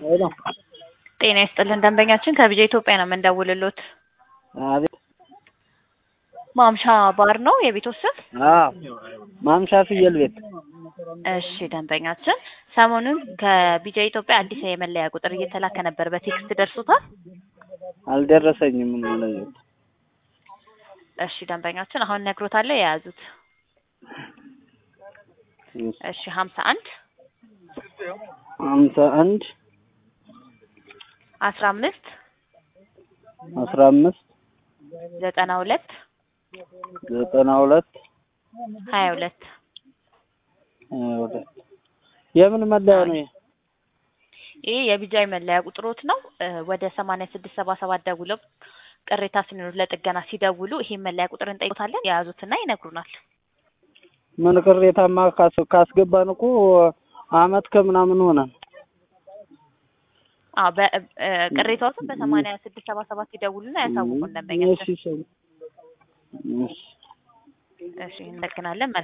ሄሎ ጤና ይስጥልን ደንበኛችን ከቢጃ ኢትዮጵያ ነው የምንደውልሎት። አቤት። ማምሻ ባር ነው የቤትዎ ስም? አዎ ማምሻ ፍየል ቤት። እሺ ደንበኛችን ሰሞኑን ከቢጃ ኢትዮጵያ አዲስ የመለያ ቁጥር እየተላከ ነበር። በቴክስት ደርሶታል? አልደረሰኝም። እንደዚህ እሺ ደንበኛችን አሁን ነግሮታል የያዙት። እሺ ሀምሳ አንድ ሀምሳ አንድ አስራ አምስት አስራ አምስት ዘጠና ሁለት ዘጠና ሁለት ሀያ ሁለት ሀያ ሁለት የምን መለያ ነው? ይሄ? ይህ የቢጃይ መለያ ቁጥሮት ነው። እ ወደ ሰማንያ ስድስት ሰባ ሰባት ደውለው ቅሬታ ሲኖር ለጥገና ሲደውሉ ይሄን መለያ ቁጥር እንጠይቆታለን። የያዙትና ይነግሩናል። ምን ቅሬታማ ካስ- ካስገባን እኮ አመት ከምናምን ሆነን። አዎ በ- እ ቅሬታዎትን በሰማንያ ስድስት ሰባ ሰባት ይደውሉና ያሳውቁን ደንበኛችን። እሺ፣ እሺ። እሺ እናመሰግናለን።